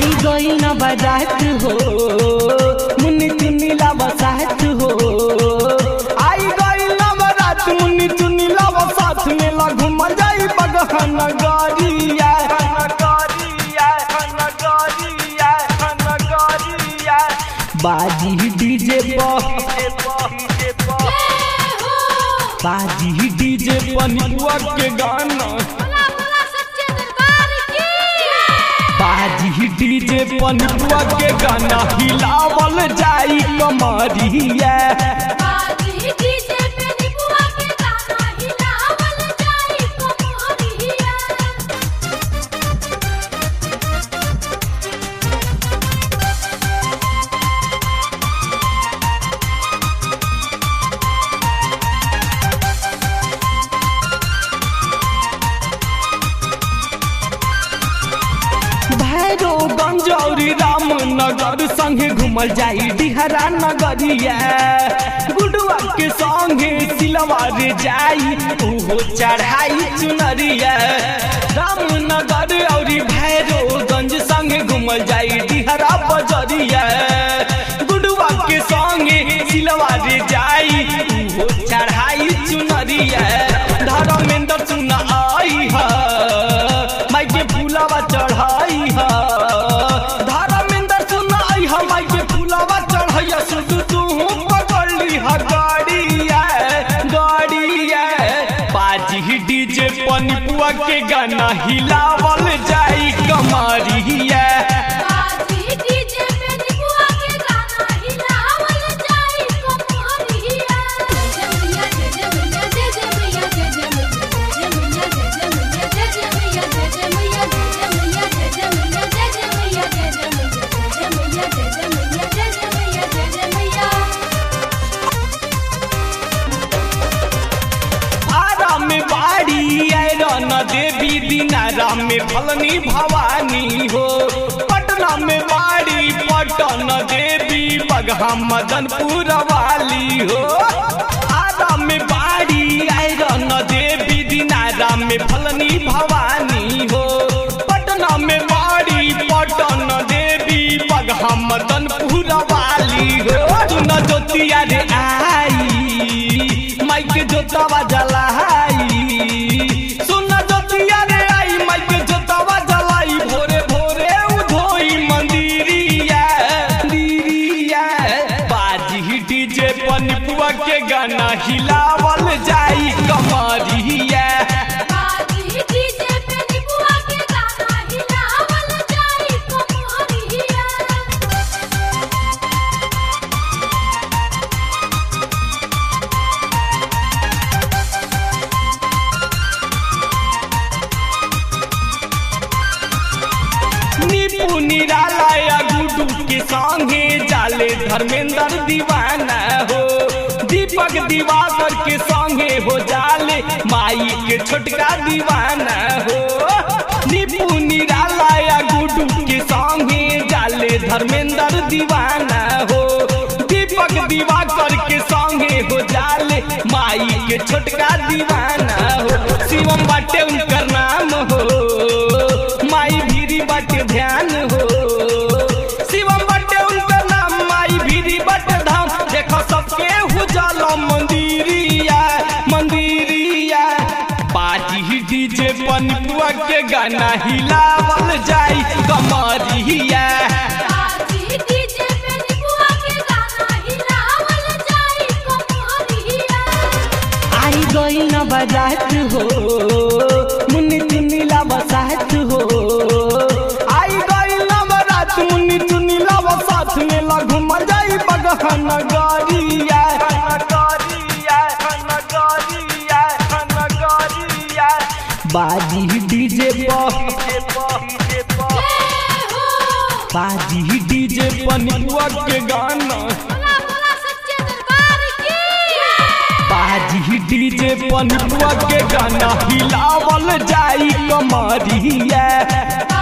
आई गई न बजात हो मुन्नी चुन्नी ला बसात हो आई गई न बजात मुन्नी चुन्नी ला बसात में ला घूम जाई बगहन गरिया बाजी डीजे पर बाजी डीजे पनिपुआ के गाना बाजी डीजे पनिपुआ के गाना हिलावल जाई कमरिया भैरो गंजौरी रामनगर संगे घूमल जाई डिहरा नगरिया गुडुआ के संगे सिलवार जाई ओहो चढ़ाई चुनरिया रामनगर औरी भैरो गंज संगे घूमल जाई डिहरा बजरिया गुडुआ के संगे सिलवार जाई ओहो चढ़ाई चुनरिया धर्मेंद्र सुना आई है माई के फूलावा चढ़ाई है धर्मेंद्र सुनाई है माई के फूलावा चढ़ाई सुध तू पकड़ली है गाड़िया गाड़िया बाजी डीजे पनिपुआ के गाना हिलावल जाई कमरिया आरा में बाड़ी आयरन देवी दिनारा में फलनी भवानी हो पटना में बाड़ी पटन देवी बगहा मदनपुर वाली हो आरा में बाड़ी आयरन देवी दिनारा में फलनी भवानी हो पटना में बाड़ी पटन देवी बगहा मदनपुर वाली हो सुन ज्योतिया रे आई माइक जोतावा जलाई सुन जोतिया रे आई माइक जोतावा जलाई भोरे भोरे उधोई मंदिरिया मंदिरिया बाजी डीजे पनिपुआ के गाना हिलावल जाई कमरिया नीपू निराला या गुडू के संगे जाले धर्मेंद्र दीवाना हो दीपक दिवाकर के संगे हो जाले माई के छोटका दीवाना हो नीपू निराला या गुडू के संगे जाले धर्मेंद्र दीवाना हो दीपक दिवाकर के संगे हो जाले माई के छोटका दीवाना हो शिवम बाटे उनकर नाम हो माई भीरी बाटे ध्यान हो शिवम बाटे उनकर नाम माई भीरी बाटे धाम देखो सबके हो जाला मंदिरिया मंदिरिया पार्टी डीजे पनिपुआ के गाना हिलावल जाई कमरिया आई गई न बजात हो मुन्नी चुन्नी ला बसात हो आई गई न बजात मुन्नी चुन्नी ला बसात में ला घूम जाई बगहन गरिया बाजी डीजे पर बाजी डीजे पनिपुआ के गाना बाजी डीजे पनिपुआ के गाना हिलावल जाई कमरिया